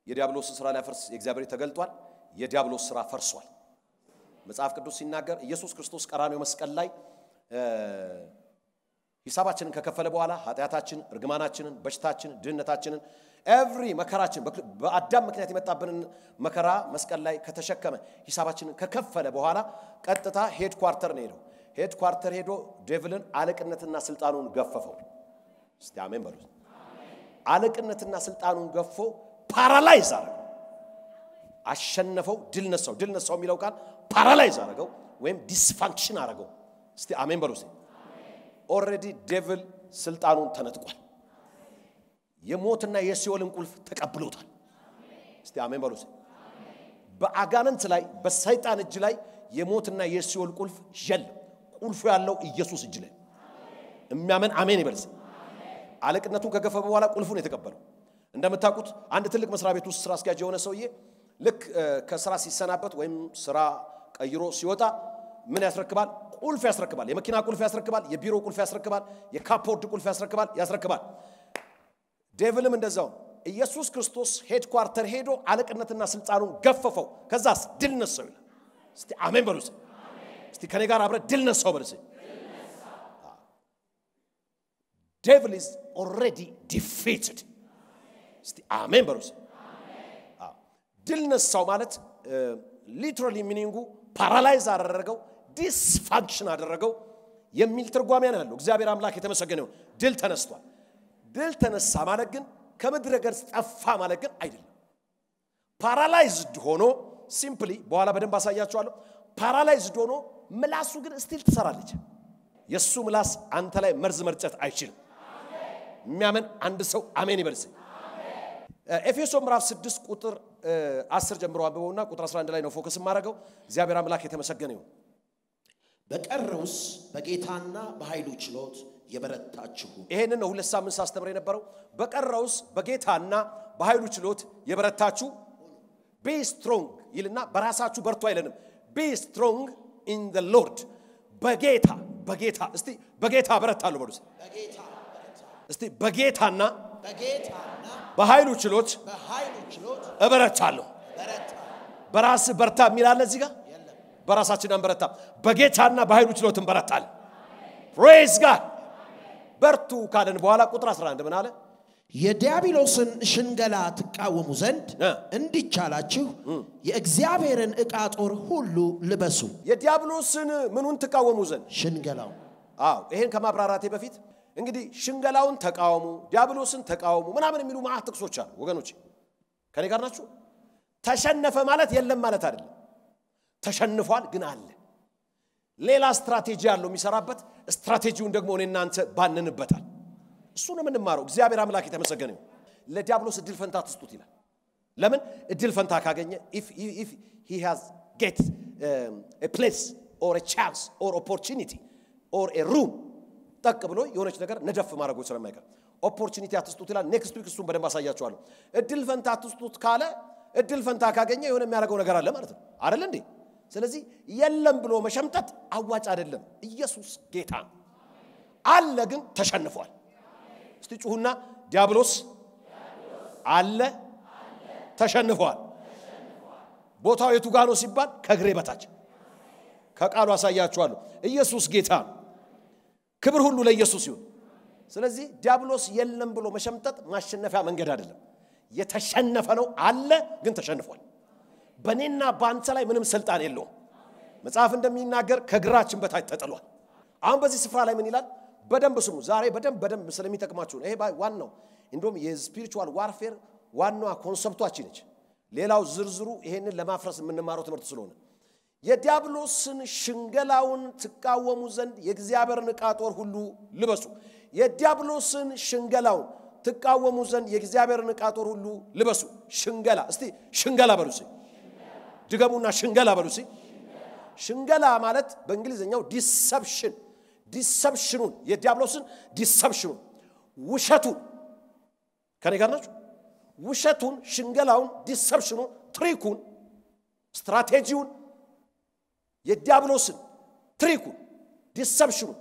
የዲያብሎስን ስራ ሊያፈርስ የእግዚአብሔር ተገልጧል። የዲያብሎስ ስራ ፈርሷል። መጽሐፍ ቅዱስ ሲናገር ኢየሱስ ክርስቶስ ቀራንዮ መስቀል ላይ ሂሳባችንን ከከፈለ በኋላ ኃጢአታችንን፣ እርግማናችንን፣ በሽታችንን፣ ድህነታችንን ኤቭሪ መከራችን በአዳም ምክንያት የመጣብንን መከራ መስቀል ላይ ከተሸከመ ሂሳባችንን ከከፈለ በኋላ ቀጥታ ሄድ ኳርተር ነው ሄደው። ሄድ ኳርተር ሄዶ ዴቭልን አለቅነትና ስልጣኑን ገፈፈው። እስቲ አሜን በሉ። አለቅነትና ስልጣኑን ገፎ ፓራላይዝ አረገው፣ አሸነፈው፣ ድል ነሳው። ድል ነሳው የሚለው ቃል ፓራላይዝ አረገው ወይም ዲስፋንክሽን አረገው። እስቲ አሜን በሉ። ኦልሬዲ ዴቭል ስልጣኑን ተነጥቋል። የሞትና የሲኦልን ቁልፍ ተቀብሎታል። እስቲ አሜን በሉ። በአጋንንት ላይ በሰይጣን እጅ ላይ የሞትና የሲኦል ቁልፍ የለም። ቁልፉ ያለው ኢየሱስ እጅ ላይ የሚያምን አሜን ይበልስ። አለቅነቱን ከገፈፈ በኋላ ቁልፉን የተቀበለው እንደምታውቁት አንድ ትልቅ መስሪያ ቤት ውስጥ ስራ አስኪያጅ የሆነ ሰውዬ ልክ ከስራ ሲሰናበት ወይም ስራ ቀይሮ ሲወጣ ምን ያስረክባል? ቁልፍ ያስረክባል። የመኪና ቁልፍ ያስረክባል። የቢሮ ቁልፍ ያስረክባል። የካፖርድ ቁልፍ ያስረክባል ያስረክባል። ዴቭልም እንደዛው ኢየሱስ ክርስቶስ ሄድ ኳርተር ሄዶ አለቅነትና ስልጣኑን ገፈፈው። ከዛስ ድል ነሳው ይላል። እስቲ አሜን በሉ። እስቲ ከኔ ጋር አብረ ድል ነሳው በሉ። ዴቭል ኢዝ ኦልሬዲ ዲፊትድ። እስቲ አሜን በሉ። ድል ነሳው ማለት ሊትራሊ ሚኒንጉ ፓራላይዝ አደረገው፣ ዲስፋንክሽን አደረገው የሚል ትርጓሜ ነው ያለው። እግዚአብሔር አምላክ የተመሰገነው ድል ተነስቷል። ድል ተነሳ ማለት ግን ከምድረ ገጽ ጠፋ ማለት ግን አይደለም። ፓራላይዝድ ሆኖ ሲምፕሊ በኋላ በደንብ አሳያችኋለሁ። ፓራላይዝድ ሆኖ ምላሱ ግን ስቲል ትሰራለች። የእሱ ምላስ አንተ ላይ መርዝ መርጨት አይችልም። የሚያምን አንድ ሰው አሜን ይበልስ። ኤፌሶ ምዕራፍ 6 ቁጥር 10 ጀምሮ አንብበውና ቁጥር 11 ላይ ነው ፎከስ የማደርገው። እግዚአብሔር አምላክ የተመሰገነ ይሁን። በቀረውስ በጌታና በኃይሉ ችሎት የበረታችሁ ይሄንን ነው ሁለት ሳምንት ሳስተምር የነበረው። በቀረውስ በጌታና በኃይሉ ችሎት የበረታችሁ ቢ ስትሮንግ ይልና በራሳችሁ በርቱ አይለንም። ቢ ስትሮንግ ኢን ዘ ሎርድ በጌታ በጌታ እስቲ በጌታ በረታለሁ በሉ። በጌታ በረታ እስቲ በጌታና በጌታና በኃይሉ ችሎት በኃይሉ ችሎት እበረታለሁ። በረታ በራስ በርታ የሚላለ እዚህ ጋር የለም በራሳችን አንበረታ፣ በጌታና በኃይሉ ችሎት እንበረታለን። ፕሬዝ ጋድ በርቱ ካለን በኋላ ቁጥር 11 ምን አለ? የዲያብሎስን ሽንገላ ትቃወሙ ዘንድ እ። እንዲቻላችሁ የእግዚአብሔርን ዕቃ ጦር ሁሉ ልበሱ። የዲያብሎስን ምኑን ትቃወሙ ዘንድ ሽንገላው አዎ ይሄን ከማብራራቴ በፊት እንግዲህ ሽንገላውን ተቃወሙ፣ ዲያብሎስን ተቃወሙ ምናምን የሚሉ ማዕት ጥቅሶች አሉ። ወገኖች ከኔ ጋር ናችሁ? ተሸነፈ ማለት የለም ማለት አይደለም። ተሸንፏል ግን አለ። ሌላ ስትራቴጂ ያለው የሚሰራበት ስትራቴጂውን ደግሞ እኔ እናንተ ባንንበታል። እሱን የምንማረው እግዚአብሔር አምላክ የተመሰገነ ይሁን። ለዲያብሎስ እድል ፈንታ ትስጡት ይላል። ለምን እድል ፈንታ ካገኘ if if he has get um, a place or a chance or opportunity or a room ጠቅ ብሎ የሆነች ነገር ነደፍ ማድረጉ ስለማይቀር ኦፖርቹኒቲ አትስጡት ይላል። ኔክስት ዊክ እሱን በደንብ አሳያችኋለሁ። እድል ፈንታ አትስጡት ካለ እድል ፈንታ ካገኘ የሆነ የሚያደርገው ነገር አለ ማለት ነው አይደል እንዴ? ስለዚህ የለም ብሎ መሸምጠጥ አዋጭ አይደለም። ኢየሱስ ጌታ ነው። አለ ግን ተሸንፏል። እስቲ ጩሁና ዲያብሎስ አለ ተሸንፏል። ቦታው የቱ ጋ ነው ሲባል ከእግሬ በታች ከቃሉ አሳያችኋለሁ። ኢየሱስ ጌታ ነው። ክብር ሁሉ ለኢየሱስ ይሁን። ስለዚህ ዲያብሎስ የለም ብሎ መሸምጠጥ ማሸነፊያ መንገድ አይደለም። የተሸነፈ ነው አለ ግን ተሸንፏል። በእኔና በአንተ ላይ ምንም ስልጣን የለውም። መጽሐፍ እንደሚናገር ከእግራችን በታች ተጥሏል። አሁን በዚህ ስፍራ ላይ ምን ይላል? በደንብ ስሙ። ዛሬ በደንብ በደንብ ስለሚጠቅማችሁ ነው። ይሄ ባ- ዋናው እንዲሁም የስፒሪቹዋል ዋርፌር ዋናዋ ኮንሰፕቷችን ነች። ሌላው ዝርዝሩ ይሄንን ለማፍረስ የምንማረው ትምህርት ስለሆነ የዲያብሎስን ሽንገላውን ትቃወሙ ዘንድ የእግዚአብሔርን ዕቃ ጦር ሁሉ ልበሱ። የዲያብሎስን ሽንገላውን ትቃወሙ ዘንድ የእግዚአብሔርን ዕቃ ጦር ሁሉ ልበሱ። ሽንገላ እስቲ ሽንገላ በሉ እስቲ ድገሙና ሽንገላ በሉ እስቲ። ሽንገላ ማለት በእንግሊዝኛው ዲሰፕሽን ዲሰፕሽኑን የዲያብሎስን ዲሰፕሽኑን ውሸቱን ከኔ ጋር ናችሁ? ውሸቱን፣ ሽንገላውን፣ ዲሰፕሽኑን፣ ትሪኩን፣ ስትራቴጂውን የዲያብሎስን ትሪኩን፣ ዲሰፕሽኑን፣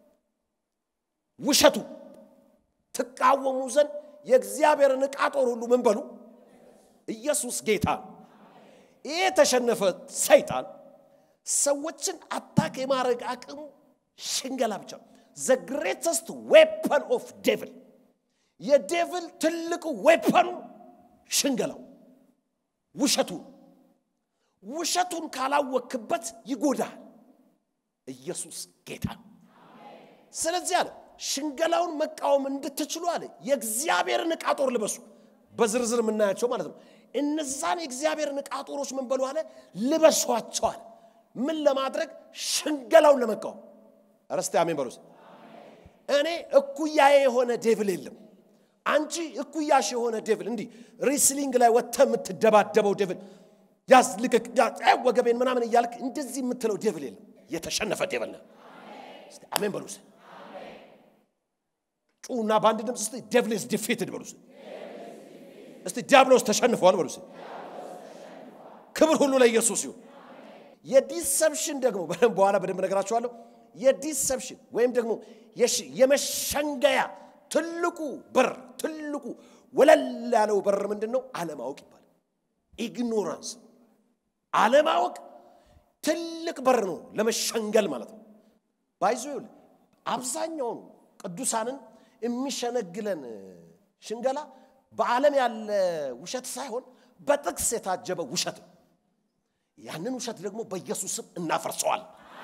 ውሸቱን ትቃወሙ ዘንድ የእግዚአብሔርን ዕቃ ጦር ሁሉ ምን በሉ ኢየሱስ ጌታ ነው። ይህ የተሸነፈ ሰይጣን ሰዎችን አታክ የማድረግ አቅሙ ሽንገላ ብቻ ነው። ዘ ግሬተስት ዌፐን ኦፍ ዴቭል የዴቭል ትልቁ ዌፐኑ ሽንገላው ውሸቱ ነው። ውሸቱን ካላወክበት ይጎዳል። ኢየሱስ ጌታ ነው። ስለዚህ አለ ሽንገላውን መቃወም እንድትችሉ አለ የእግዚአብሔርን ዕቃ ጦር ልበሱ። በዝርዝር የምናያቸው ማለት ነው። እነዛን የእግዚአብሔርን ዕቃ ጦሮች ምን በሉ አለ ልበሷቸዋል። ምን ለማድረግ ሽንገላውን ለመቃወም። ረስቲ አሜን በሉስ። እኔ እኩያዬ የሆነ ዴቭል የለም። አንቺ እኩያሽ የሆነ ዴቭል እንዲህ ሪስሊንግ ላይ ወጥተ የምትደባደበው ዴቭል ያዝ ልቀቅ፣ ያዝ፣ አይ ወገቤን ምናምን እያልክ እንደዚህ የምትለው ዴቭል የለም። የተሸነፈ ዴቭል ነው። እስቲ አሜን በሉስ። ጩና በአንድ ድምፅ እስቲ ዴቭልስ ዲፌትድ በሉስ። እስቲ ዲያብሎስ ተሸንፈዋል በሉስ። ክብር ሁሉ ለኢየሱስ ይሁን። የዲሰፕሽን ደግሞ በደንብ በኋላ በደንብ ነገራችኋለሁ። የዲሰፕሽን ወይም ደግሞ የሽ- የመሸንገያ ትልቁ በር ትልቁ ወለል ያለው በር ምንድን ነው? አለማወቅ ይባላል። ኢግኖራንስ አለማወቅ ትልቅ በር ነው ለመሸንገል ማለት ነው። ባይዞ ይኸውልህ አብዛኛውን ቅዱሳንን የሚሸነግለን ሽንገላ በዓለም ያለ ውሸት ሳይሆን በጥቅስ የታጀበ ውሸት ነው። ያንን ውሸት ደግሞ በኢየሱስ ስም እናፈርሰዋል።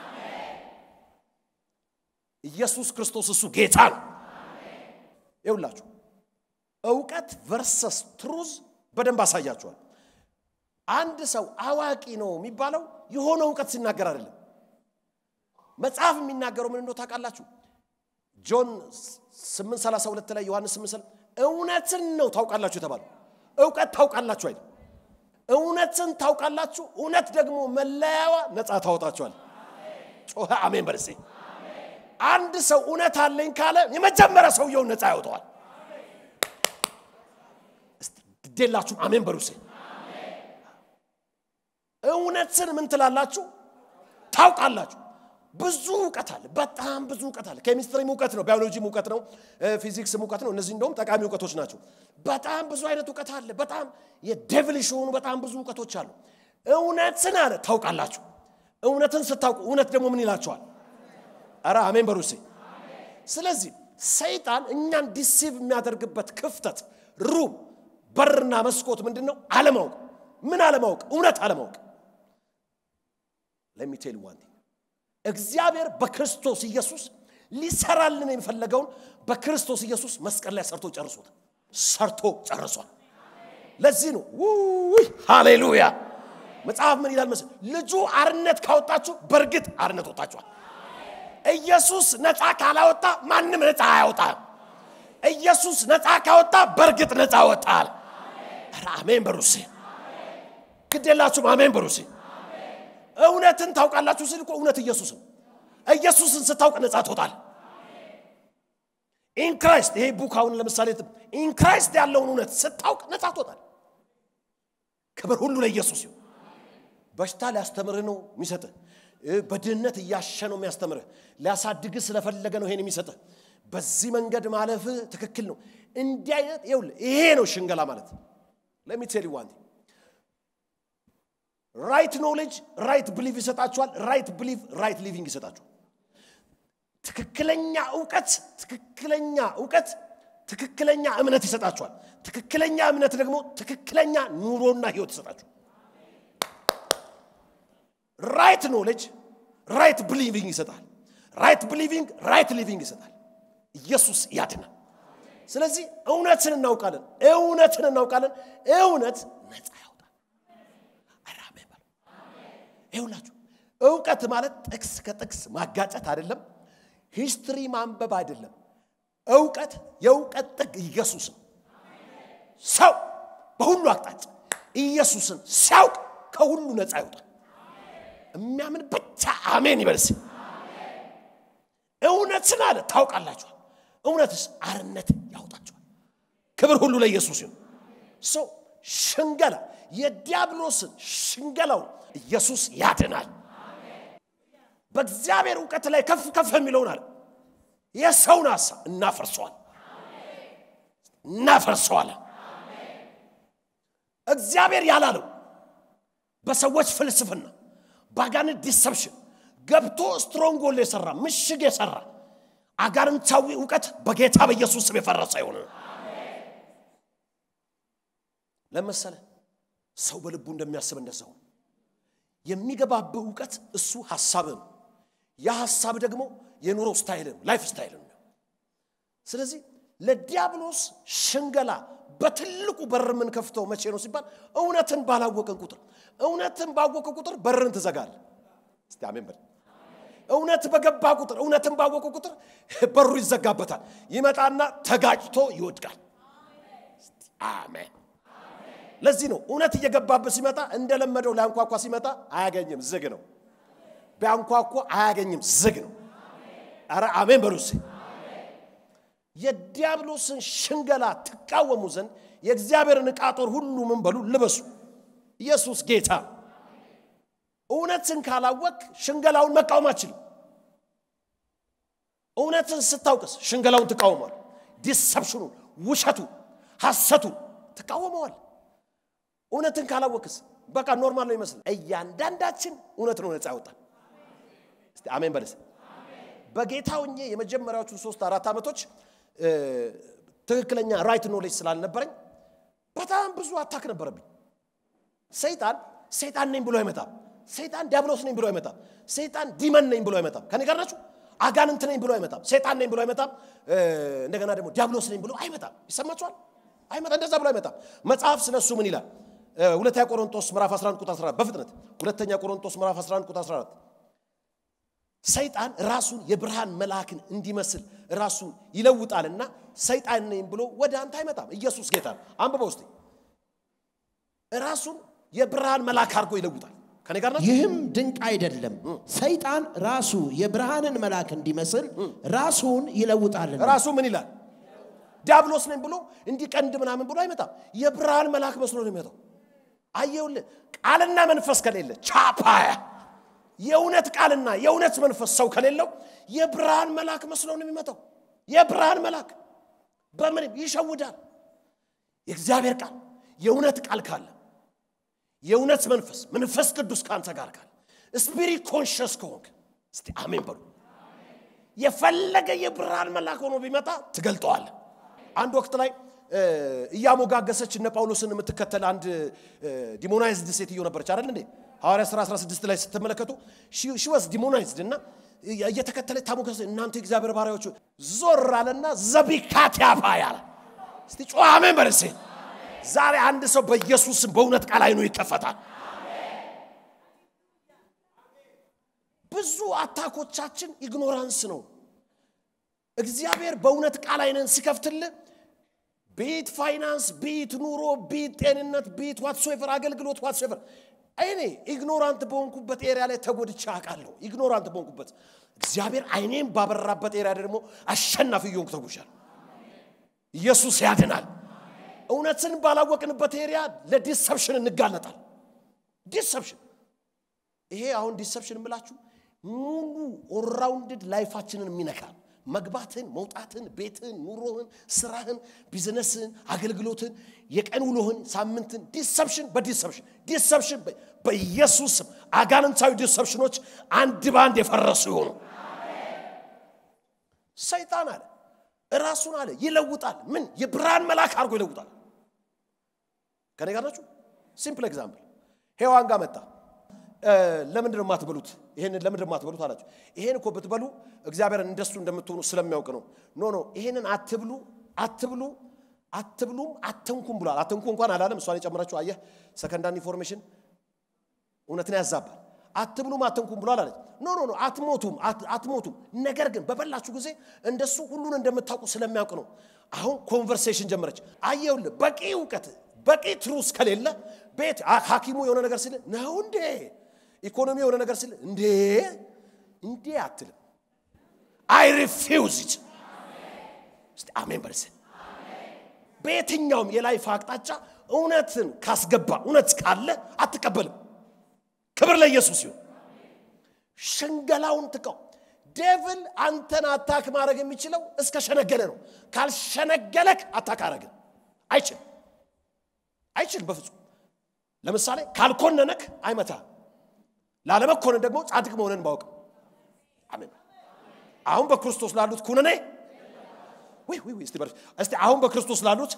ኢየሱስ ክርስቶስ እሱ ጌታ ነው። ይውላችሁ እውቀት ቨርሰስ ትሩዝ በደንብ አሳያችኋል። አንድ ሰው አዋቂ ነው የሚባለው የሆነ እውቀት ሲናገር አይደለም። መጽሐፍ የሚናገረው ምን እንደው ታውቃላችሁ? ጆን 832 ላይ ዮሐንስ 8 እውነትን ነው ታውቃላችሁ የተባለው። እውቀት ታውቃላችሁ አይደል? እውነትን ታውቃላችሁ፣ እውነት ደግሞ መለያዋ ነፃ ታወጣችኋል። ጮኸ አሜን በልሴ። አንድ ሰው እውነት አለኝ ካለ የመጀመሪያ ሰውየውን ነፃ ያወጣዋል። እስቲ ግዴላችሁም አሜን በሉሴ። እውነትን ምን ትላላችሁ? ታውቃላችሁ። ብዙ እውቀት አለ፣ በጣም ብዙ እውቀት አለ። ኬሚስትሪም እውቀት ነው፣ ባዮሎጂም እውቀት ነው፣ ፊዚክስም እውቀት ነው። እነዚህ እንደውም ጠቃሚ እውቀቶች ናቸው። በጣም ብዙ አይነት እውቀት አለ። በጣም የዴቭልሽ የሆኑ በጣም ብዙ እውቀቶች አሉ። እውነትን አለ ታውቃላችሁ። እውነትን ስታውቁ እውነት ደግሞ ምን ይላችኋል? ኧረ አሜን በሩሴ። ስለዚህ ሰይጣን እኛን ዲሲቭ የሚያደርግበት ክፍተት ሩም በርና መስኮት ምንድን ነው? አለማወቅ። ምን አለማወቅ? እውነት አለማወቅ። ለሚቴል ዋን እግዚአብሔር በክርስቶስ ኢየሱስ ሊሰራልን የፈለገውን በክርስቶስ ኢየሱስ መስቀል ላይ ሰርቶ ጨርሶታል። ሰርቶ ጨርሷል። ለዚህ ነው ውይ ሃሌሉያ። መጽሐፍ ምን ይላል መሰለህ? ልጁ አርነት ካወጣችሁ በእርግጥ አርነት ወጣችኋል። ኢየሱስ ነፃ ካላወጣ ማንም ነፃ አያወጣም። ኢየሱስ ነፃ ካወጣ በእርግጥ ነፃ ወጣል። ኧረ አሜን በሩሴ ግዴላችሁም አሜን በሩሴ እውነትን ታውቃላችሁ ስል እኮ እውነት ኢየሱስ ነው። ኢየሱስን ስታውቅ ነፃ ትወጣል። ኢንክራይስት ይሄ ቡክ አሁን ለምሳሌ ኢንክራይስት ያለውን እውነት ስታውቅ ነፃ ትወጣል። ክብር ሁሉ ለኢየሱስ ይሁን። በሽታ ሊያስተምርህ ነው የሚሰጥህ። በድህነት እያሸ ነው የሚያስተምርህ። ሊያሳድግህ ስለፈለገ ነው ይሄን የሚሰጥህ። በዚህ መንገድ ማለፍህ ትክክል ነው። እንዲህ አይነት ይኸውልህ፣ ይሄ ነው ሽንገላ ማለት። ለሚቴል ዋን ራይት ኖሌጅ ራይት ብሊቭ ይሰጣችኋል። ራይት ብሊቭ ራይት ሊቪንግ ይሰጣችኋል። ትክክለኛ እውቀት ትክክለኛ እውቀት ትክክለኛ እምነት ይሰጣችኋል። ትክክለኛ እምነት ደግሞ ትክክለኛ ኑሮና ህይወት ይሰጣችኋል። ራይት ኖሌጅ ራይት ብሊቪንግ ይሰጣል። ራይት ብሊቪንግ ራይት ሊቪንግ ይሰጣል። ኢየሱስ ያድናል። ስለዚህ እውነትን እናውቃለን፣ እውነትን እናውቃለን። እውነት ነፃ ያወጣል። አራሜ በሉ። ይኸውላችሁ እውቀት ማለት ጥቅስ ከጥቅስ ማጋጨት አይደለም፣ ሂስትሪ ማንበብ አይደለም። እውቀት የእውቀት ጥግ ኢየሱስ ነው። ሰው በሁሉ አቅጣጫ ኢየሱስን ሲያውቅ ከሁሉ ነፃ ይወጣል። የሚያምን ብቻ አሜን ይበልስ። እውነትን አለ ታውቃላችኋል። እውነትስ አርነት ያውጣችኋል። ክብር ሁሉ ለኢየሱስ ይሁን። ሰው ሽንገላ የዲያብሎስን ሽንገላውን ኢየሱስ ያድናል። በእግዚአብሔር እውቀት ላይ ከፍ ከፍ የሚለውን አለ የሰውን ሀሳብ እናፈርሰዋል እናፈርሰዋለን። እግዚአብሔር ያላለው በሰዎች ፍልስፍና በአጋንንት ዲሰፕሽን ገብቶ ስትሮንጎል የሰራ ምሽግ የሰራ አጋንንታዊ እውቀት በጌታ በኢየሱስ ስም የፈረሰ ይሆን ለመሰለ ሰው በልቡ እንደሚያስብ እንደሰው የሚገባብህ እውቀት እሱ ሀሳብህ ነው ያ ሀሳብ ደግሞ የኑሮ ስታይልን ላይፍ ስታይልን ነው ስለዚህ ለዲያብሎስ ሽንገላ በትልቁ በር የምንከፍተው መቼ ነው ሲባል እውነትን ባላወቅን ቁጥር እውነትን ባወቀ ቁጥር በርን ትዘጋል እስቲ አሜን በል እውነት በገባ ቁጥር እውነትን ባወቀ ቁጥር በሩ ይዘጋበታል ይመጣና ተጋጭቶ ይወድቃል እስቲ አሜን ለዚህ ነው እውነት እየገባበት ሲመጣ እንደለመደው ሊያንኳኳ ሲመጣ አያገኝም ዝግ ነው ቢያንኳኳ አያገኝም ዝግ ነው አረ አሜን በሉ እስኪ የዲያብሎስን ሽንገላ ትቃወሙ ዘንድ የእግዚአብሔርን ዕቃ ጦር ሁሉ ምን በሉ ልበሱ ኢየሱስ ጌታ ነው። እውነትን ካላወቅ ሽንገላውን መቃወም አችልም እውነትን ስታውቅስ ሽንገላውን ትቃወመዋል ዲሰፕሽኑን ውሸቱ ሐሰቱ ትቃወመዋል እውነትን ካላወቅስ በቃ ኖርማል ነው ይመስል እያንዳንዳችን እውነት ነው ነፃ ያወጣል እስቲ አሜን በለስ በጌታ ሆኜ የመጀመሪያዎቹን ሶስት አራት ዓመቶች እ፣ ትክክለኛ ራይት ኖሌጅ ስላልነበረኝ በጣም ብዙ አታክ ነበረብኝ ሰይጣን ሰይጣን ነኝ ብሎ አይመጣም ሰይጣን ዲያብሎስ ነኝ ብሎ አይመጣም ሰይጣን ዲመን ነኝ ብሎ አይመጣም ከኔ ጋር ናችሁ አጋንንት ነኝ ብሎ አይመጣም ሰይጣን ነኝ ብሎ አይመጣም እ፣ እንደገና ደግሞ ዲያብሎስ ነኝ ብሎ አይመጣም ይሰማችኋል አይመጣ እንደዛ ብሎ አይመጣም መጽሐፍ ስለ እሱ ምን ይላል እ፣ ሁለተኛ ቆሮንቶስ ምዕራፍ 11 ቁጥር 14 በፍጥነት ሁለተኛ ቆሮንቶስ ምዕራፍ 11 ቁጥር 14 ሰይጣን ራሱን የብርሃን መልአክን እንዲመስል ራሱን ይለውጣልና ሰይጣን ነኝ ብሎ ወደ አንተ አይመጣም ኢየሱስ ጌታ ነው አንብበው ውስጥ ራሱን የብርሃን መልአክ አድርጎ ይለውጣል ከኔ ጋር ናችሁ? ይህም ድንቅ አይደለም ሰይጣን ራሱ የብርሃንን መልአክ እንዲመስል ራሱን ይለውጣልና ራሱ ምን ይላል ዲያብሎስ ነኝ ብሎ እንዲቀንድ ምናምን ብሎ አይመጣም የብርሃን መልአክ መስሎ ነው የሚመጣው አየውልህ ቃልና መንፈስ ከሌለ ቻፓያ የእውነት ቃልና የእውነት መንፈስ ሰው ከሌለው የብርሃን መልአክ መስሎ ነው የሚመጣው የብርሃን መልአክ በምንም ይሸውዳል የእግዚአብሔር ቃል የእውነት ቃል ካለ የእውነት መንፈስ መንፈስ ቅዱስ ከአንተ ጋር ካለ ስፒሪት ኮንሽስ ከሆንክ እስቲ አሜን በሉ የፈለገ የብርሃን መልአክ ሆኖ ቢመጣ ትገልጠዋል አንድ ወቅት ላይ እ፣ እያሞጋገሰች እነ ጳውሎስን የምትከተል አንድ ዲሞናይዝድ ሴትዮ ነበረች አይደል እንዴ ሐዋርያ ሥራ 16 ላይ ስትመለከቱ ሽወስ ዲሞናይዝድ እና እየተከተለች ታሞገሰ እናንተ የእግዚአብሔር ባሪያዎች ሆይ፣ ዞር አለና ዘቢካት ያፋ ያለ እስቲ ጮ አሜን በል እስኪ። ዛሬ አንድ ሰው በኢየሱስም በእውነት ቃል አይኑ ይከፈታል ብዙ አታኮቻችን ኢግኖራንስ ነው እግዚአብሔር በእውነት ቃል አይነን ሲከፍትልህ ቤት ፋይናንስ ቤት ኑሮ ቤት ጤንነት ቤት ዋትሶቨር አገልግሎት ዋትሶቨር እኔ ኢግኖራንት በሆንኩበት ኤሪያ ላይ ተጎድቼ አውቃለሁ ኢግኖራንት በሆንኩበት እግዚአብሔር አይኔም ባበራበት ኤሪያ ደግሞ አሸናፊ እየሆንኩ ተጉዣለሁ ኢየሱስ ያድናል እውነትን ባላወቅንበት ኤሪያ ለዲሰፕሽን እንጋለጣል ዲሰፕሽን ይሄ አሁን ዲሰፕሽን የምላችሁ ሙሉ ኦራውንድድ ላይፋችንን የሚነካ መግባትን መውጣትን ቤትን ኑሮህን ስራህን ቢዝነስህን አገልግሎትን የቀን ውሎህን ሳምንትን ዲሰፕሽን በዲሰፕሽን ዲሰፕሽን በ- በኢየሱስ ስም አጋንንታዊ ዲሰፕሽኖች አንድ በአንድ የፈረሱ ይሆኑ ሰይጣን አለ እራሱን አለ ይለውጣል ምን የብርሃን መልአክ አድርጎ ይለውጣል ከኔ ጋር ናችሁ ሲምፕል ኤግዛምፕል ሔዋን ጋር መጣ እ፣ ለምንድን ነው የማትበሉት ይሄንን ለምንድን ነው የማትበሉት አላቸው ይሄን እኮ ብትበሉ እግዚአብሔርን እንደሱ እንደምትሆኑ ስለሚያውቅ ነው ኖ ኖ ይሄንን አትብሉ አትብሉ አትብሉም አትንኩም ብሏል አትንኩ እንኳን አላለም እሷን የጨመረችው አየህ ሰከንዳን ኢንፎርሜሽን እውነትን ያዛባል አትብሉም አትንኩም ብሏል አለች ኖ ኖ ኖ አትሞቱም አት- አትሞቱም ነገር ግን በበላችሁ ጊዜ እንደሱ ሁሉን እንደምታውቁ ስለሚያውቅ ነው አሁን ኮንቨርሴሽን ጀመረች አየውልህ በቂ እውቀት በቂ ትሩስ ከሌለ ቤት አ- ሐኪሙ የሆነ ነገር ሲል ነው እንዴ ኢኮኖሚ የሆነ ነገር ሲል እንዴ እንዴ አትልም አይ ሪፊውዝ ኢት እስቲ አሜን በልስ በየትኛውም የላይፍ አቅጣጫ እውነትን ካስገባ እውነት ካለ አትቀበልም ክብር ለኢየሱስ ይሁን ሽንገላውን ጥቀው ዴቭል አንተን አታክ ማድረግ የሚችለው እስከ ሸነገለ ነው ካልሸነገለክ አታክ አረግን አይችልም አይችልም በፍጹም ለምሳሌ ካልኮነነክ አይመታ ላለመኮነን ደግሞ ጻድቅ መሆንን ማወቅ አሜን አሁን በክርስቶስ ላሉት ኩነኔ ወይ ወይ ወይ እስቲ በርስ እስቲ አሁን በክርስቶስ ላሉት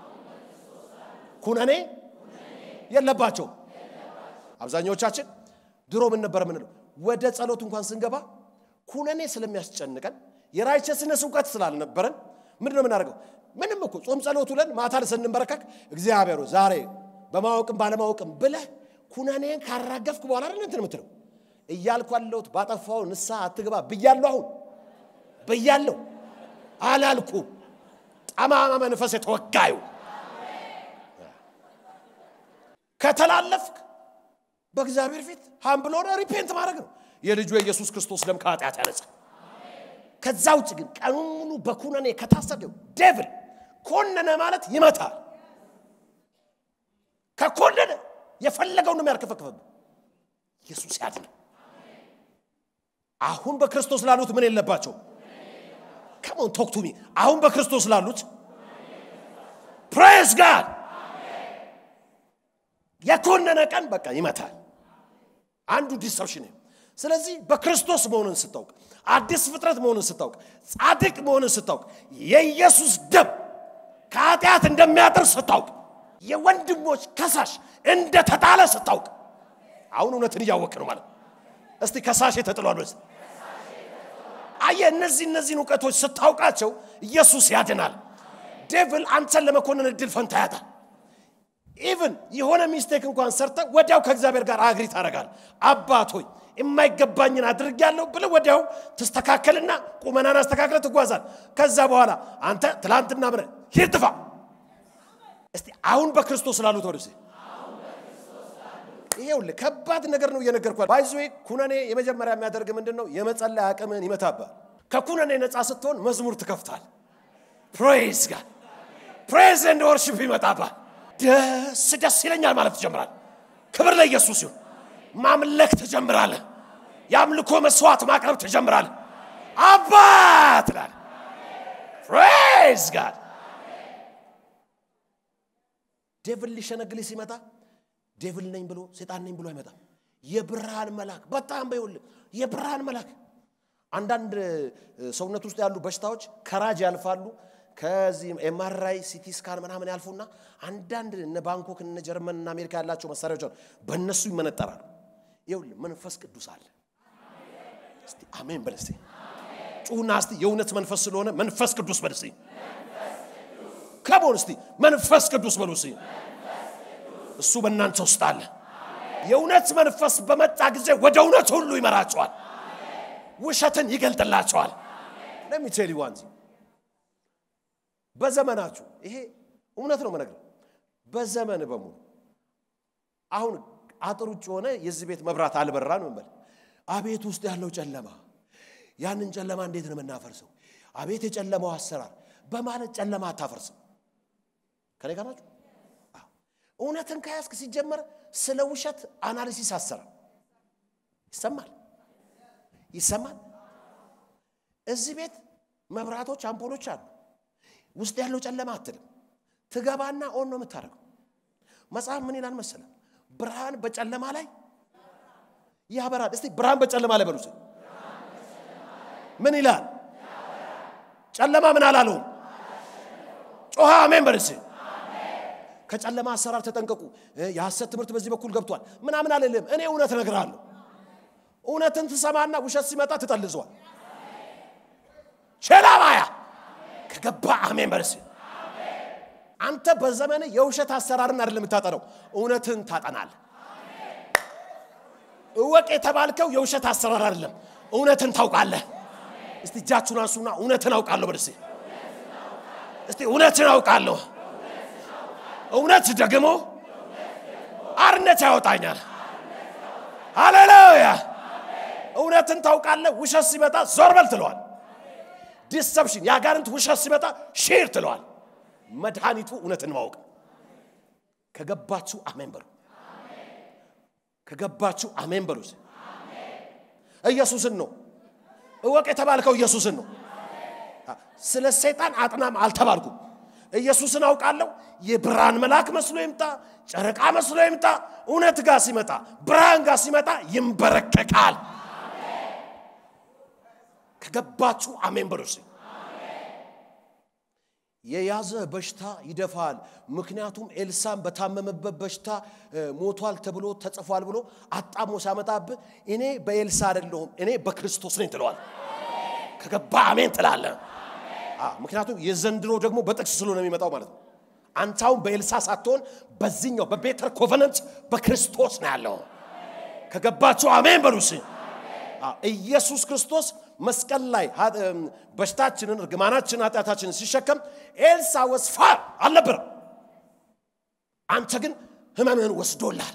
ኩነኔ የለባቸውም አብዛኛዎቻችን ድሮ ምን ነበር የምንለው ወደ ጸሎት እንኳን ስንገባ ኩነኔ ስለሚያስጨንቀን የራይቸስነስ እውቀት ስላልነበረን ምንድን ነው የምናደርገው ምንም እኮ ጾም ጸሎት ውለን ማታ ስንንበረከክ እግዚአብሔሩ ዛሬ በማወቅም ባለማወቅም ብለህ ኩነኔን ካራገፍክ በኋላ አይደል እንትን የምትለው እያልኩ ያለሁት ባጠፋው ንስሐ አትግባ ብያለሁ አሁን ብያለሁ አላልኩ ጠማማ መንፈስ የተወጋዩ ከተላለፍክ በእግዚአብሔር ፊት ሀምብል ሆነ ሪፔንት ማድረግ ነው የልጁ የኢየሱስ ክርስቶስ ደም ከኃጢአት ያነጻ ከዛ ውጭ ግን ቀኑን ሙሉ በኩነኔ ከታሰደው ዴቭል ኮነነ ማለት ይመታል ከኮነነ የፈለገውን ነው የሚያርከፈክፈብ ኢየሱስ ያድን አሁን በክርስቶስ ላሉት ምን የለባቸው ከሞን ቶክ ቱ ሚ አሁን በክርስቶስ ላሉት ፕሬስ ጋድ የኮነነ ቀን በቃ ይመታል አንዱ ዲሰፕሽን ስለዚህ በክርስቶስ መሆንን ስታውቅ አዲስ ፍጥረት መሆንን ስታውቅ ጻድቅ መሆንን ስታውቅ የኢየሱስ ደም ከኃጢአት እንደሚያጥር ስታውቅ የወንድሞች ከሳሽ እንደተጣለ ስታውቅ አሁን እውነትን እያወቅ ነው ማለት እስቲ ከሳሽ ተጥሏል በስ አየ እነዚህ እነዚህን እውቀቶች ስታውቃቸው ኢየሱስ ያድናል ዴቭል አንተን ለመኮንን እድል ፈንታ ያጣል ኢቭን የሆነ ሚስቴክ እንኳን ሰርተ ወዲያው ከእግዚአብሔር ጋር አግሪ ታደርጋል አባት ሆይ የማይገባኝን አድርግ ያለው ብለ ወዲያው ትስተካከልና ቁመናን አስተካክለ ትጓዛል ከዛ በኋላ አንተ ትላንትና ምን ሂድ ጥፋ እስቲ አሁን በክርስቶስ ላሉት ወደ ይሄውልህ ከባድ ነገር ነው እየነገርኳል ባይዞ ኩነኔ የመጀመሪያ የሚያደርግ ምንድን ነው የመጸለይ አቅምን ይመታባል ከኩነኔ ነፃ ስትሆን መዝሙር ትከፍታል ፕሬዝ ጋር ፕሬዝ ኤንድ ወርሽፕ ይመጣባል ደስ ደስ ይለኛል ማለት ትጀምራል ክብር ለኢየሱስ ይሁን ማምለክ ትጀምራለህ የአምልኮ መስዋዕት ማቅረብ ትጀምራለህ አባት ትላል ፕሬዝ ጋድ ዴቭል ሊሸነግል ሲመጣ ዴቭል ነኝ ብሎ ሴጣን ነኝ ብሎ አይመጣም የብርሃን መልአክ በጣም በይውል የብርሃን መልአክ አንዳንድ ሰውነት ውስጥ ያሉ በሽታዎች ከራጅ ያልፋሉ ከዚህ ኤምአርአይ ሲቲ ስካን ምናምን ያልፉና አንዳንድ እነ ባንኮክ እነ ጀርመን እና አሜሪካ ያላቸው መሳሪያዎች አሉ በእነሱ ይመነጠራሉ ይውል መንፈስ ቅዱስ አለ እስቲ አሜን በል እስቲ ጩሁና እስቲ የእውነት መንፈስ ስለሆነ መንፈስ ቅዱስ በል እስቲ ከቦን እስቲ መንፈስ ቅዱስ በሉ እስቲ እሱ በእናንተ ውስጥ አለ የእውነት መንፈስ በመጣ ጊዜ ወደ እውነት ሁሉ ይመራቸዋል ውሸትን ይገልጥላቸዋል ለሚቴል ዋንዚ በዘመናችሁ ይሄ እውነት ነው መነግር በዘመን በሙሉ አሁን አጥር ውጭ ሆነ የዚህ ቤት መብራት አልበራ ነው በል አቤት ውስጥ ያለው ጨለማ ያንን ጨለማ እንዴት ነው የምናፈርሰው አቤት የጨለማው አሰራር በማለት ጨለማ አታፈርስም ከኔ ጋር ናችሁ እውነትን ከያዝክ ሲጀመር ስለ ውሸት አናሊሲስ አሰራ ይሰማል ይሰማል እዚህ ቤት መብራቶች አምፖሎች አሉ ውስጥ ያለው ጨለማ አትልም ትገባና ኦን ነው የምታደርገው መጽሐፍ ምን ይላል መሰለ ብርሃን በጨለማ ላይ ያበራል እስቲ ብርሃን በጨለማ ላይ በሉ ምን ይላል ጨለማ ምን አላለውም ጮኸ አሜን በልስ ከጨለማ አሰራር ተጠንቀቁ የሐሰት ትምህርት በዚህ በኩል ገብቷል ምናምን አልልም እኔ እውነት እነግርሃለሁ እውነትን ትሰማና ውሸት ሲመጣ ትጠልዘዋል ቸላባያ ከገባ አሜን በልስ አንተ በዘመን የውሸት አሰራርን አይደለም የምታጠነው እውነትን ታጠናል እወቅ የተባልከው የውሸት አሰራር አይደለም እውነትን ታውቃለህ እስቲ እጃችሁን አንሱና እውነትን አውቃለሁ በልስ እስቲ እውነትን አውቃለሁ እውነት ደግሞ አርነት ያወጣኛል ሃሌሉያ እውነትን ታውቃለህ ውሸት ሲመጣ ዞር በል ትለዋል ዲሰፕሽን የአጋንንት ውሸት ሲመጣ ሼር ትለዋል መድኃኒቱ እውነትን ማወቅ ከገባችሁ አሜን በሉ ከገባችሁ አሜን በሉ ኢየሱስን ነው እወቅ የተባልከው ኢየሱስን ነው ስለ ሰይጣን አጥናም አልተባልኩም ኢየሱስን አውቃለሁ። የብርሃን መልአክ መስሎ ይምጣ፣ ጨረቃ መስሎ ይምጣ፣ እውነት ጋር ሲመጣ፣ ብርሃን ጋር ሲመጣ ይንበረከቃል። ከገባችሁ አሜን በሉ እስኪ። የያዘ በሽታ ይደፋል። ምክንያቱም ኤልሳን በታመመበት በሽታ እ፣ ሞቷል ተብሎ ተጽፏል ብሎ አጣሞ ሲያመጣብህ እኔ በኤልሳ አይደለሁም እኔ በክርስቶስ ነኝ ትለዋል። ከገባ አሜን ትላለ። ምክንያቱም የዘንድሮ ደግሞ በጥቅስ ስለሆነ የሚመጣው ማለት ነው። አንተ አሁን በኤልሳ ሳትሆን በዚህኛው በቤተር ኮቨነንት በክርስቶስ ነው ያለው። ከገባችሁ አሜን በሉ እስኪ። አዎ፣ ኢየሱስ ክርስቶስ መስቀል ላይ ሀ- እም፣ በሽታችንን እርግማናችንን ኃጢአታችንን ሲሸከም ኤልሳ ወስፋር አልነበረም። አንተ ግን ህመምህን ወስዶላል።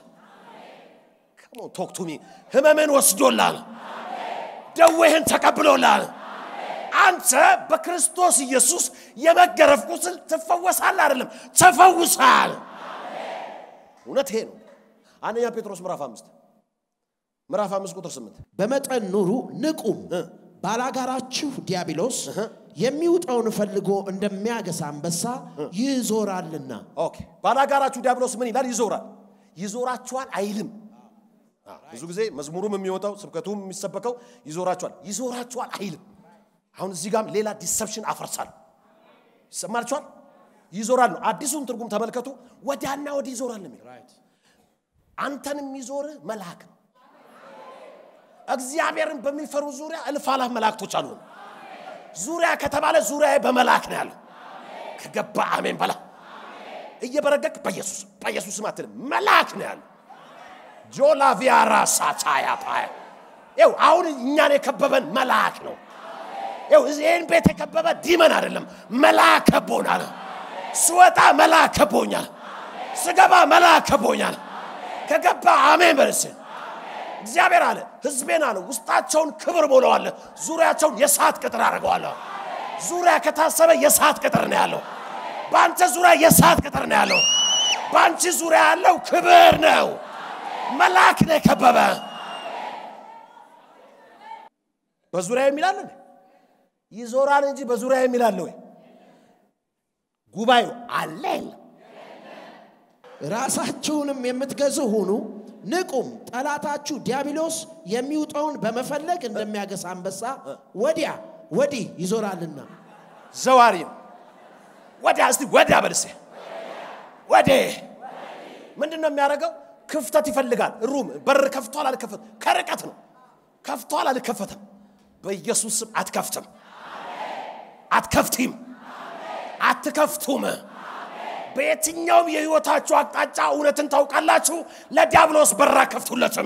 ቶክቱሚ ህመምህን ወስዶላል። ደዌህን ተቀብሎላል። አንተ በክርስቶስ ኢየሱስ የመገረፍ ቁስል ትፈወሳለህ አይደለም፣ ተፈውሳል። እውነት ይሄ ነው። አንደኛ ጴጥሮስ ምዕራፍ አምስት ምዕራፍ አምስት ቁጥር ስምንት በመጠን ኑሩ፣ ንቁም። ባላጋራችሁ ዲያብሎስ የሚውጠውን ፈልጎ እንደሚያገሳ አንበሳ ይዞራልና። ኦኬ ባላጋራችሁ ዲያብሎስ ምን ይላል? ይዞራል። ይዞራችኋል አይልም። አ፣ ብዙ ጊዜ መዝሙሩም የሚወጣው ስብከቱም የሚሰበከው ይዞራችኋል፣ ይዞራችኋል አይልም። አሁን እዚህ ጋም ሌላ ዲሰፕሽን አፈርሳል። ይሰማችኋል? ይዞራል ነው። አዲሱን ትርጉም ተመልከቱ። ወዲያና ወዲህ ይዞራል ነው የሚለው። አንተን የሚዞርህ መልአክ ነው። እግዚአብሔርን በሚፈሩ ዙሪያ እልፍ አላፍ መላእክቶች አሉ። ዙሪያ ከተባለ ዙሪያ በመልአክ ነው ያለው። ከገባ አሜን በላ። እየበረገግ በኢየሱስ በኢየሱስም አትልም፣ መልአክ ነው ያለው። ጆላቪያራ ሳቻያ ፓያ ይው አሁን እኛን የከበበን መልአክ ነው። ይው ይህን ቤት የከበበ ዲመን አይደለም፣ መልአክ ከቦናል። ስወጣ መልአክ ከቦኛል፣ ስገባ መልአክ ከቦኛል። ከገባ አሜን በልስ እግዚአብሔር አለ ህዝቤን አለ ውስጣቸውን ክብር ሞለዋለሁ፣ ዙሪያቸውን የሰዓት ቅጥር አድርገዋለሁ። ዙሪያ ከታሰበ የሰዓት ቅጥር ነው ያለው። በአንተ ዙሪያ የሰዓት ቅጥር ነው ያለው። በአንቺ ዙሪያ ያለው ክብር ነው። መልአክ ነው የከበበ። በዙሪያ የሚላል እንዴ? ይዞራል እንጂ በዙሪያ የሚላለ ወይ? ጉባኤው አለ የለም? ራሳችሁንም የምትገዙ ሁኑ፣ ንቁም። ጠላታችሁ ዲያብሎስ የሚውጠውን በመፈለግ እንደሚያገሳ አንበሳ ወዲያ ወዲህ ይዞራልና። ዘዋሪ ነው። ወዲያ እስቲ ወዲያ በልሴ ወዴ ምንድን ነው የሚያደርገው? ክፍተት ይፈልጋል። ሩም በር ከፍቷል አልከፈትም፣ ከርቀት ነው ከፍቷል አልከፈተም። በኢየሱስ ስም አትከፍትም፣ አትከፍቲም፣ አትከፍቱም። በየትኛውም የህይወታችሁ አቅጣጫ እውነትን ታውቃላችሁ። ለዲያብሎስ በር አከፍቱለትም።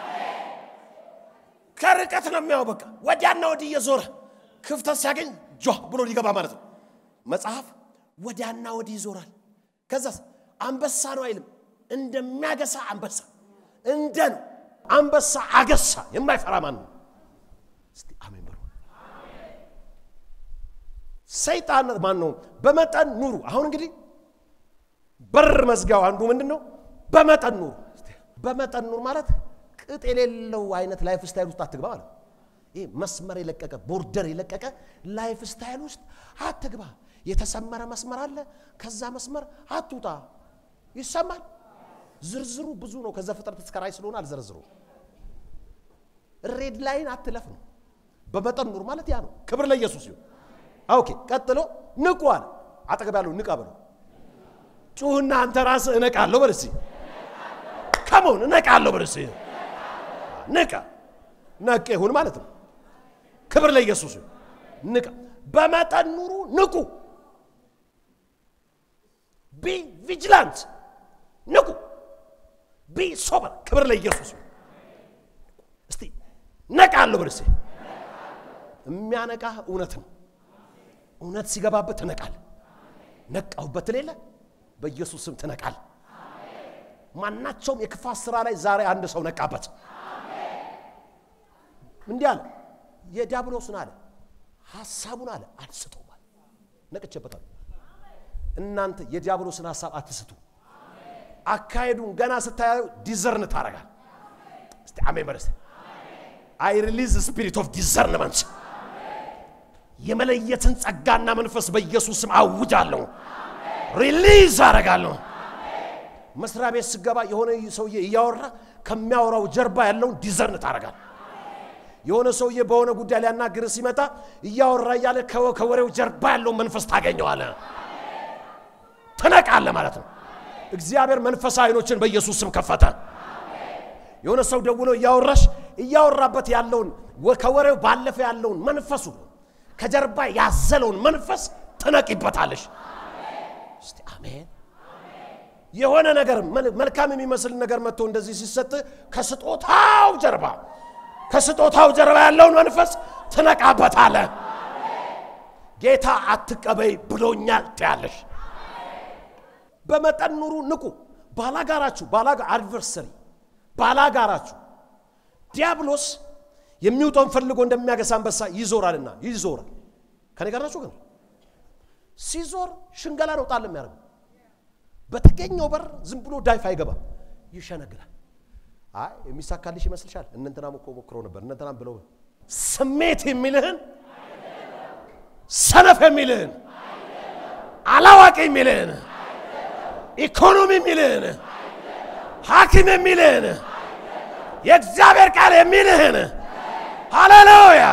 ከርቀት ነው የሚያው በቃ ወዲያና ወዲህ እየዞረ ክፍተት ሲያገኝ ጆ ብሎ ሊገባ ማለት ነው። መጽሐፍ ወዲያና ወዲህ ይዞራል። ከዛስ አንበሳ ነው አይልም፣ እንደሚያገሳ አንበሳ እንደ ነው። አንበሳ አገሳ የማይፈራ ማን ነው? እስቲ አሜን በሉ። ሰይጣን ማን ነው? በመጠን ኑሩ። አሁን እንግዲህ በር መዝጊያው አንዱ ምንድን ነው? በመጠን ኑሩ። በመጠን ኑር ማለት ቅጥ የሌለው አይነት ላይፍ ስታይል ውስጥ አትግባ ማለት ነው። ይህ መስመር የለቀቀ ቦርደር የለቀቀ ላይፍ ስታይል ውስጥ አትግባ። የተሰመረ መስመር አለ። ከዛ መስመር አትውጣ። ይሰማል። ዝርዝሩ ብዙ ነው። ከዛ ፍጥረት እስከ ራእይ ስለሆነ አልዘረዝሩ። ሬድ ላይን አትለፍ ነው። በመጠን ኑር ማለት ያ ነው። ክብር ለኢየሱስ ይሁን። ኦኬ፣ ቀጥሎ ንቁ አለ። አጠገብ ያለው ንቃ በለው። ጩህና አንተ ራስህ እነቃለሁ በል እስኪ። ከመሆን እነቃለሁ በል እስኪ። ንቃ ነቅ ይሁን ማለት ነው። ክብር ለኢየሱስ ይሁን። ንቃ። በመጠን ኑሩ፣ ንቁ። ቢ ቪጅላንት፣ ንቁ። ቢ ሶበር። ክብር ለኢየሱስ ይሁን። እስቲ ነቃለሁ በል እስኪ። የሚያነቃህ እውነት ነው። እውነት ሲገባበት ትነቃል። ነቃሁበት ሌለ በኢየሱስ ስም ትነቃል። ማናቸውም የክፋት ስራ ላይ ዛሬ አንድ ሰው ነቃበት። እንዲህ አለ የዲያብሎስን አለ ሐሳቡን አለ አትስተው አለ ነቅቼበታል። እናንተ የዲያብሎስን ሐሳብ አትስቱ። አካሄዱን ገና ስታዩ ዲዘርን ታረጋል። እስቲ አሜን በለስ አይ ሪሊዝ ስፒሪት ኦፍ ዲዘርንመንት የመለየትን ጸጋና መንፈስ በኢየሱስ ስም አውጃለሁ። ሪሊዝ አደርጋለሁ። መስሪያ ቤት ስገባ የሆነ ሰውዬ እያወራ ከሚያወራው ጀርባ ያለውን ዲዘርን ታደርጋል። የሆነ ሰውዬ በሆነ ጉዳይ ሊያናግር ሲመጣ እያወራ እያለ ከወ- ከወሬው ጀርባ ያለውን መንፈስ ታገኘዋለ፣ ትነቃለ ማለት ነው። እግዚአብሔር መንፈሳዊ አይኖችን በኢየሱስ ስም ከፈተ። የሆነ ሰው ደውሎ እያወራሽ እያወራበት ያለውን ወ- ከወሬው ባለፈ ያለውን መንፈሱ ከጀርባ ያዘለውን መንፈስ ትነቂበታለሽ። እስቲ አሜን። የሆነ ነገር መል- መልካም የሚመስል ነገር መጥቶ እንደዚህ ሲሰጥ ከስጦታው ጀርባ ከስጦታው ጀርባ ያለውን መንፈስ ትነቃበታለ። ጌታ አትቀበይ ብሎኛል ትያለሽ። በመጠን ኑሩ፣ ንቁ። ባላጋራችሁ ባላጋ አድቨርሰሪ ባላጋራችሁ ዲያብሎስ የሚውጠውን ፈልጎ እንደሚያገሳ አንበሳ ይዞራልና ይዞራል። ከኔ ጋር ናችሁ ግን ሲዞር ሽንገላ ነው ጣል የሚያደርገው በተገኘው በር ዝም ብሎ ዳይፍ አይገባም፣ ይሸነግላል። አይ የሚሳካልሽ ይመስልሻል? እነንትናም እኮ ሞክሮ ነበር፣ እነንትናም ብለው ስሜት የሚልህን ሰነፍ የሚልህን አላዋቂ የሚልህን ኢኮኖሚ የሚልህን ሐኪም የሚልህን የእግዚአብሔር ቃል የሚልህን ሃሌሉያ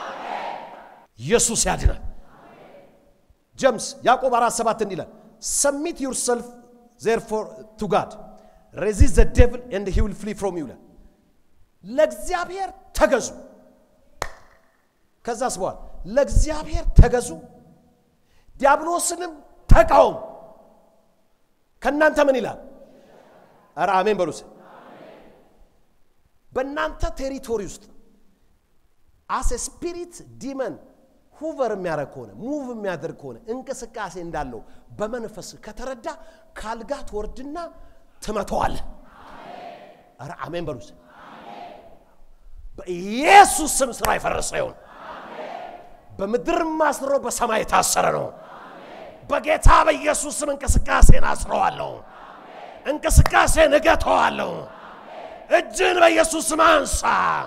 ኢየሱስ ያድናል። ጀምስ ያዕቆብ አራት ሰባት እንዲህ ይላል ሰሚት ዩርሰልፍ ዜርፎር ቱ ጋድ ሬዚስት ዘ ዴቭል ኤንድ ሂ ዊል ፍሊ ፍሮም ዩ ይላል። ለእግዚአብሔር ተገዙ። ከዛስ በኋላ ለእግዚአብሔር ተገዙ፣ ዲያብሎስንም ተቃወሙ። ከእናንተ ምን ይላል? ኧረ አሜን በሉስ። በእናንተ ቴሪቶሪ ውስጥ አስ ስፒሪት ዲመን ሁቨር የሚያደርግ ከሆነ ሙቭ የሚያደርግ ከሆነ እንቅስቃሴ እንዳለው በመንፈስ ከተረዳ ካልጋ ትወርድና ትመተዋለህ። ኧረ አሜን በሉስ። በኢየሱስ ስም ስራ የፈረሰ ይሁን። በምድር ማስሮ በሰማይ የታሰረ ነው። በጌታ በኢየሱስ ስም እንቅስቃሴን አስረዋለሁ። እንቅስቃሴን እገተዋለሁ። እጅን በኢየሱስ ስም አንሳ።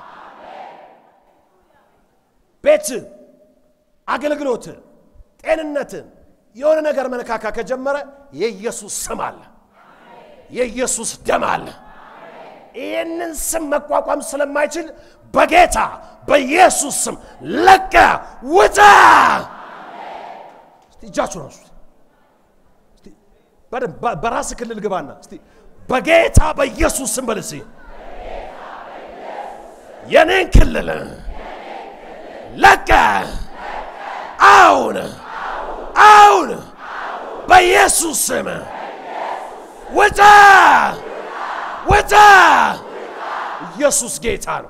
ቤት፣ አገልግሎት፣ ጤንነትን የሆነ ነገር መነካካ ከጀመረ የኢየሱስ ስም አለ፣ የኢየሱስ ደም አለ። ይህንን ስም መቋቋም ስለማይችል በጌታ በኢየሱስ ስም ለቀ ውጣ። እስቲ እጃችሁን አንሱት። እስቲ በደንብ በ- በራስ ክልል ግባና እስቲ በጌታ በኢየሱስ ስም በል እስቲ የኔን ክልል ለቀ አሁን አሁን በኢየሱስ ስም ውጣ ውጣ። ኢየሱስ ጌታ ነው።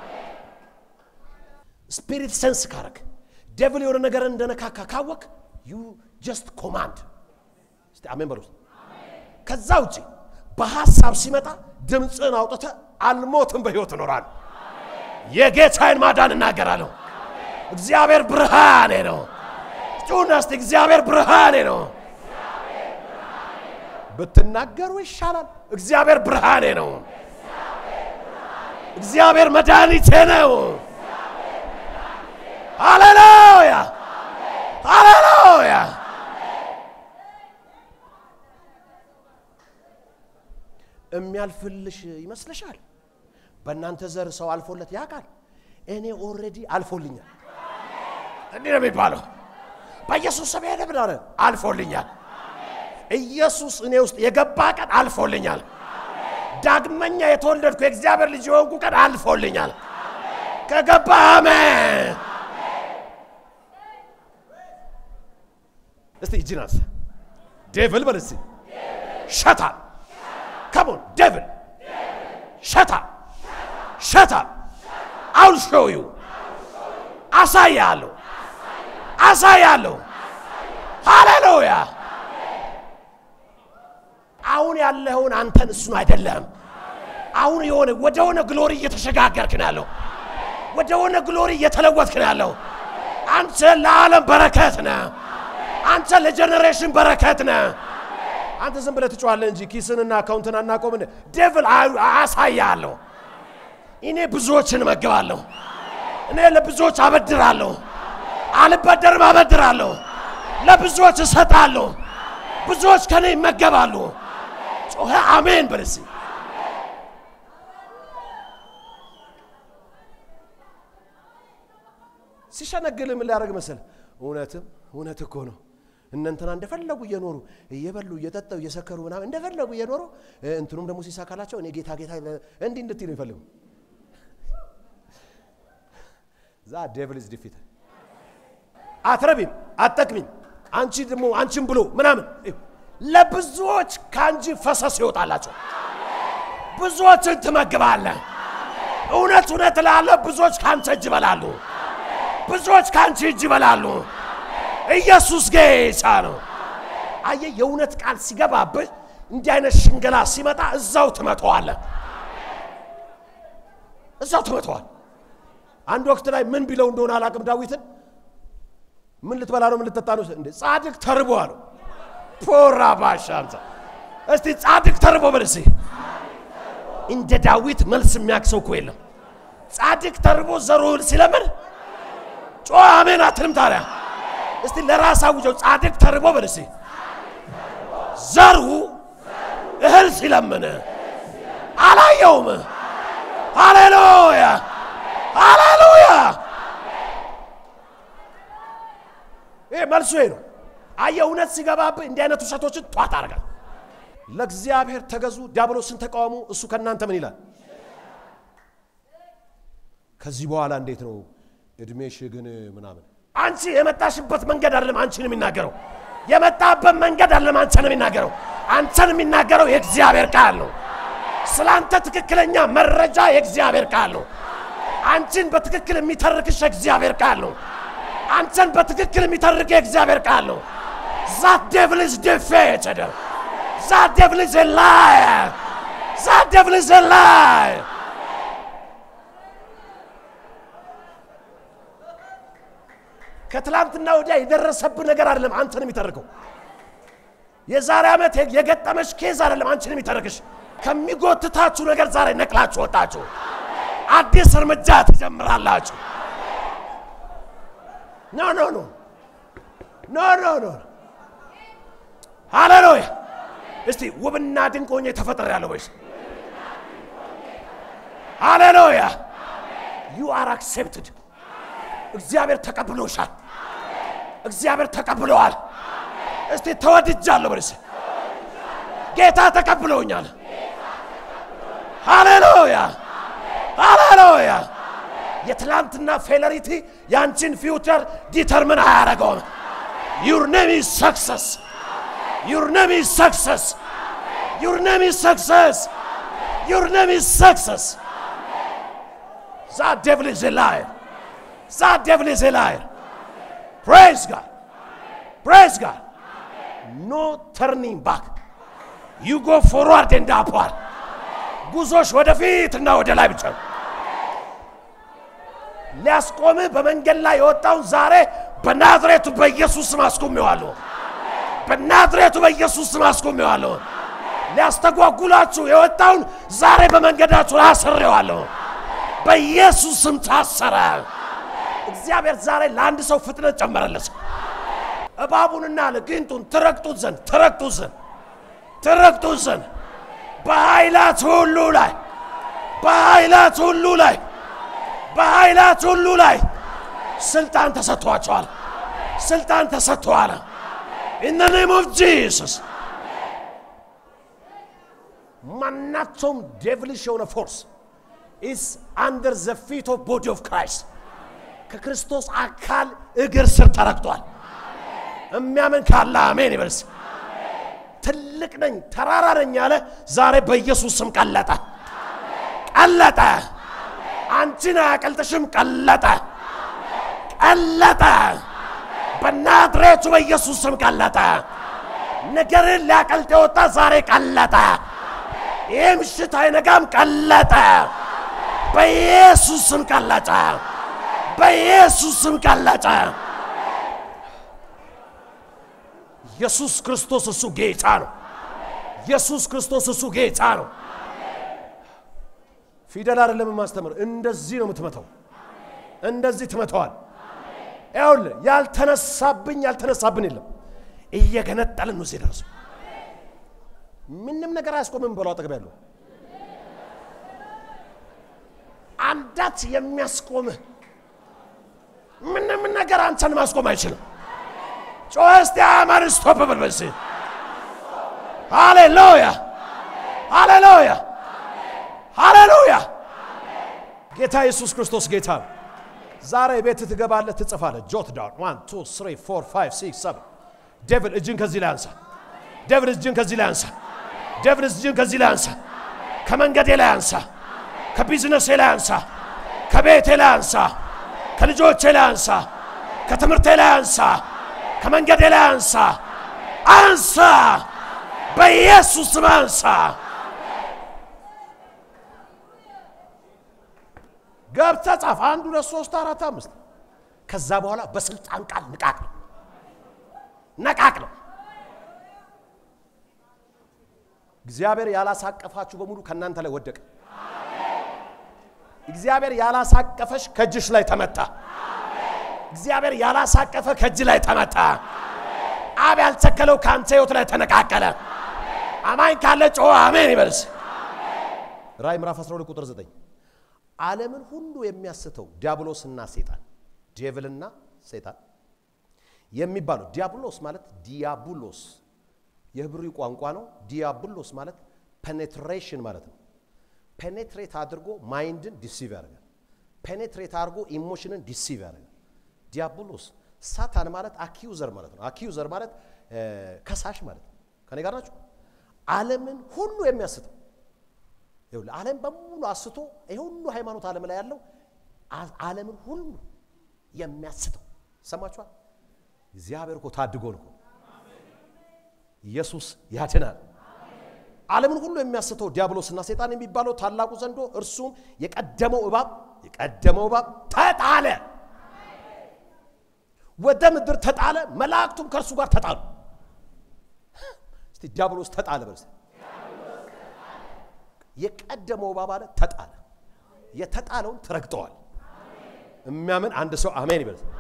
ስፒሪት ሰንስ ካረግ ዴቭል የሆነ ነገር እንደነካካ ካወቅ ዩ ጀስት ኮማንድ። እስቲ አሜን በሉ። ከዛ ውጭ በሐሳብ ሲመጣ ድምፅን አውጥተ አልሞትም በሕይወት እኖራለሁ። የጌታዬን ማዳን እናገራለሁ። እግዚአብሔር ብርሃኔ ነው። ጩና እስቲ እግዚአብሔር ብርሃኔ ነው። ብትናገሩ ይሻላል። እግዚአብሔር ብርሃኔ ነው። እግዚአብሔር መድኃኒቴ ነው። ሃሌሉያ ሃሌሉያ። የሚያልፍልሽ ይመስልሻል? በእናንተ ዘር ሰው አልፎለት ያውቃል? እኔ ኦልሬዲ አልፎልኛል። እንዲህ ነው የሚባለው። በኢየሱስ ስም ሄደ ብዳረ አልፎልኛል። ኢየሱስ እኔ ውስጥ የገባ ቀን አልፎልኛል። ዳግመኛ የተወለድኩ የእግዚአብሔር ልጅ የሆንኩ ቀን አልፎልኛል። ከገባ አሜን። እስቲ እጅን አንሳ። ዴቭል በል እስቲ ሸታ ከሞን ዴቭል ሸታ ሸታ አውል ሾው ዩ አሳያለሁ አሳያለሁ። ሃሌሉያ አሁን ያለኸውን አንተን እሱን አይደለም። አሁን የሆነ ወደ ሆነ ግሎሪ እየተሸጋገርክ ነው ያለው። ወደ ሆነ ግሎሪ እየተለወጥክ ነው ያለው። አንተ ለዓለም በረከት ነህ። አንተ ለጀኔሬሽን በረከት ነህ። አንተ ዝም ብለህ ትጮኻለህ እንጂ ኪስንና አካውንትን አናቆምን። ዴቭል አሳያለሁ። እኔ ብዙዎችን እመግባለሁ። እኔ ለብዙዎች አበድራለሁ። አልበደርም፣ አበድራለሁ። ለብዙዎች እሰጣለሁ። ብዙዎች ከኔ ይመገባሉ። ጮኸ አሜን በልሲ ሲሸነግል ምን ሊያደርግ መሰል? እውነትም እውነት እኮ ነው። እነንትና እንደፈለጉ እየኖሩ እየበሉ እየጠጠው እየሰከሩ ምናምን እንደፈለጉ እየኖሩ እንትኑም ደግሞ ሲሳካላቸው እኔ ጌታ ጌታ እንዲህ እንድትይ ነው ይፈልጉ ዛ ዴቪል ኢዝ ዲፊት አትረቢም፣ አትጠቅሚም፣ አንቺ ደግሞ አንቺም ብሎ ምናምን ለብዙዎች ከአንቺ ፈሰስ ይወጣላቸው። ብዙዎችን ትመግባለህ። እውነት እውነት እላለሁ፣ ብዙዎች ከአንተ እጅ ይበላሉ። ብዙዎች ከአንቺ እጅ ይበላሉ። ኢየሱስ ጌታ ነው። አየህ፣ የእውነት ቃል ሲገባብህ እንዲህ አይነት ሽንገላ ሲመጣ እዛው ትመተዋለህ፣ እዛው ትመተዋል። አንድ ወቅት ላይ ምን ቢለው እንደሆነ አላቅም ዳዊትን ምን ልትበላ ነው? ምን ልትጠጣ ነው? እንደ ጻድቅ ተርቦ አለው። ፖራ ባሻምሳ እስቲ ጻድቅ ተርቦ በል እስቲ። እንደ ዳዊት መልስ የሚያክሰው እኮ የለም። ጻድቅ ተርቦ ዘሩን ሲለምን ጮ አሜን አትልም ታዲያ? እስቲ ለራስ አውጀው። ጻድቅ ተርቦ በል እስቲ። ዘሩ እህል ሲለምን አላየውም። ሃሌሉያ ሃሌሉያ። ይሄ መልሱ ይሄ ነው። አየህ እውነት ሲገባብህ እንዲህ አይነት ውሸቶችን ጧት አድርጋል። ለእግዚአብሔር ተገዙ፣ ዲያብሎስን ተቃወሙ፣ እሱ ከእናንተ ምን ይላል? ከዚህ በኋላ እንዴት ነው እድሜሽ ግን ምናምን አንቺ የመጣሽበት መንገድ አይደለም አንቺን የሚናገረው የመጣበት መንገድ አይደለም አንተን የሚናገረው አንተን የሚናገረው የእግዚአብሔር ቃል ነው ስለ አንተ ትክክለኛ መረጃ የእግዚአብሔር ቃል ነው አንቺን በትክክል የሚተርክሽ የእግዚአብሔር ቃል ነው አንተን በትክክል የሚተርክ የእግዚአብሔር ቃል ነው ዛት ዴቭል ኢዝ ዲፌትድ ዛት ዴቭል ኢዝ ላየር ዛት ዴቭል ኢዝ ላየር ከትላንትና ወዲያ የደረሰብህ ነገር አይደለም አንተን የሚተርከው። የዛሬ ዓመት የገጠመሽ ኬዝ አይደለም አንቺን የሚተርክሽ። ከሚጎትታችሁ ነገር ዛሬ ነቅላችሁ ወጣችሁ። አዲስ እርምጃ ትጀምራላችሁ። ኖ ኖ ኖ ኖ ኖ ኖ ሃሌሉያ። እስቲ ውብና ድንቅ ሆኜ ተፈጥሬያለሁ ወይስ? ሃሌሉያ ዩ አር አክሴፕትድ እግዚአብሔር ተቀብሎሻል። እግዚአብሔር ተቀብለዋል። እስቲ ተወድጃለሁ በልስ ጌታ ተቀብሎኛል። ሃሌሉያ ሃሌሉያ። የትላንትና ፌለሪቲ ያንቺን ፊውቸር ዲተርምን አያደርገውም። ዩር ኔም ኢዝ ሰክሰስ ዩር ኔም ኢዝ ሰክሰስ ዩር ኔም ኢዝ ሰክሰስ ዩር ኔም ኢዝ ሰክሰስ ዛ ዴቭል ኢዝ ላየር That devil is a liar. Praise God. Praise God. No turning back. You go forward and upward. ጉዞሽ ወደፊት እና ወደ ላይ ብቻ ነው። ሊያስቆምህ በመንገድ ላይ የወጣውን ዛሬ በናዝሬቱ በኢየሱስ ስም አስቆሜዋለሁ። በናዝሬቱ በኢየሱስ ስም አስቆሜዋለሁ። ሊያስተጓጉላችሁ የወጣውን ዛሬ በመንገዳችሁ ላይ አስሬዋለሁ። በኢየሱስ ስም ታሰረ። እግዚአብሔር ዛሬ ለአንድ ሰው ፍጥነት ጨመረለት። እባቡንና ለጊንጡን ትረግጡት ዘንድ ትረግጡት ዘንድ ትረግጡት ዘንድ በኃይላት ሁሉ ላይ በኃይላት ሁሉ ላይ በኃይላት ሁሉ ላይ ስልጣን ተሰጥቷቸዋል። ስልጣን ተሰጥተዋል። ኢን ኔም ኦፍ ጂሰስ ማናቸውም ዴቭሊሽ የሆነ ፎርስ ኢስ አንደር ዘ ፊት ኦፍ ቦዲ ኦፍ ክራይስት ከክርስቶስ አካል እግር ስር ተረግጧል። የሚያምን ካለ አሜን ይበልስ። ትልቅ ነኝ ተራራ ነኝ ያለ ዛሬ በኢየሱስ ስም ቀለጠ፣ ቀለጠ። አንቺን አያቀልጥሽም፣ ቀለጠ፣ ቀለጠ። በናዝሬቱ በኢየሱስ ስም ቀለጠ። ነገርን ሊያቀልጥ የወጣ ዛሬ ቀለጠ። ይህ ምሽት አይነጋም፣ ቀለጠ። በኢየሱስ ስም ቀለጠ። በኢየሱስ ስም ቀለጠ። ኢየሱስ ክርስቶስ እሱ ጌታ ነው። ኢየሱስ ክርስቶስ እሱ ጌታ ነው። ፊደል አይደለም የማስተምር፣ እንደዚህ ነው የምትመተው። እንደዚህ ትመተዋል። ይኸውልህ ያልተነሳብኝ ያልተነሳብን የለም። እየገነጠልን ነው እዚህ ደረሱ። ምንም ነገር አያስቆምም ብለው አጠገብ ያለው አንዳች የሚያስቆምህ ምንም ነገር አንተን ማስቆም አይችልም። ጮኸ እስቲ አማን ስቶፕ በል በስ ሃሌሉያ ሃሌሉያ ሃሌሉያ። ጌታ ኢየሱስ ክርስቶስ ጌታ ነው። ዛሬ ቤት ትገባለህ፣ ትጽፋለህ። ጆት ዳውን ዋን ቱ ስሪ ፎር ፋይቭ ሲክስ ሰቨን ዴቪድ እጅን ከዚህ ላይ አንሳ። ዴቪድ እጅን ከዚህ ላይ አንሳ። ዴቪድ እጅን ከዚህ ላይ አንሳ። ከመንገዴ ላይ አንሳ። ከቢዝነሴ ላይ አንሳ። ከቤቴ ላይ አንሳ። ከልጆቼ ላይ አንሳ። ከትምህርቴ ላይ አንሳ። ከመንገዴ ላይ አንሳ። አንሳ። በኢየሱስ ስም አንሳ። ገብተህ ጻፍ። አንድ ሁለት ሶስት አራት አምስት። ከዛ በኋላ በስልጣን ቃል ንቃቅ ነው ነቃቅ ነው። እግዚአብሔር ያላሳቀፋችሁ በሙሉ ከእናንተ ላይ ወደቀ። እግዚአብሔር ያላሳቀፈሽ ከእጅሽ ላይ ተመታ። እግዚአብሔር ያላሳቀፈ ከእጅ ላይ ተመታ። አብ ያልተከለው ከአንተ ህይወት ላይ ተነቃቀለ። አማኝ ካለ ጮኸ አሜን ይበልስ። ራእይ ምዕራፍ 12 ቁጥር 9 ዓለምን ሁሉ የሚያስተው ዲያብሎስና ሴጣን ዴቭልና ሴጣን የሚባለው ዲያብሎስ ማለት ዲያቡሎስ የህብሪ ቋንቋ ነው። ዲያብሎስ ማለት ፔኔትሬሽን ማለት ነው። ፔኔትሬት አድርጎ ማይንድን ዲሲቭ ያደርጋል። ፔኔትሬት አድርጎ ኢሞሽንን ዲሲቭ ያደርጋል። ዲያብሎስ ሳታን ማለት አኪዩዘር ማለት ነው። አኪዩዘር ማለት ከሳሽ ማለት ነው። ከኔ ጋር ናችሁ? ዓለምን ሁሉ የሚያስተው ይኸውልህ፣ ዓለም በሙሉ አስቶ ይሄ ሁሉ ሃይማኖት ዓለም ላይ ያለው ዓለምን ሁሉ የሚያስተው ሰማችኋል? እግዚአብሔር እኮ ታድጎን እኮ ኢየሱስ ያድናል። ዓለምን ሁሉ የሚያስተው ዲያብሎስና ሰይጣን የሚባለው ታላቁ ዘንዶ እርሱም የቀደመው እባብ የቀደመው እባብ ተጣለ፣ ወደ ምድር ተጣለ፣ መላእክቱም ከእርሱ ጋር ተጣሉ። እስቲ ዲያብሎስ ተጣለ በል እስቲ። የቀደመው እባብ አለ ተጣለ። የተጣለውን ትረግጠዋል። የሚያምን አንድ ሰው አሜን ይበል።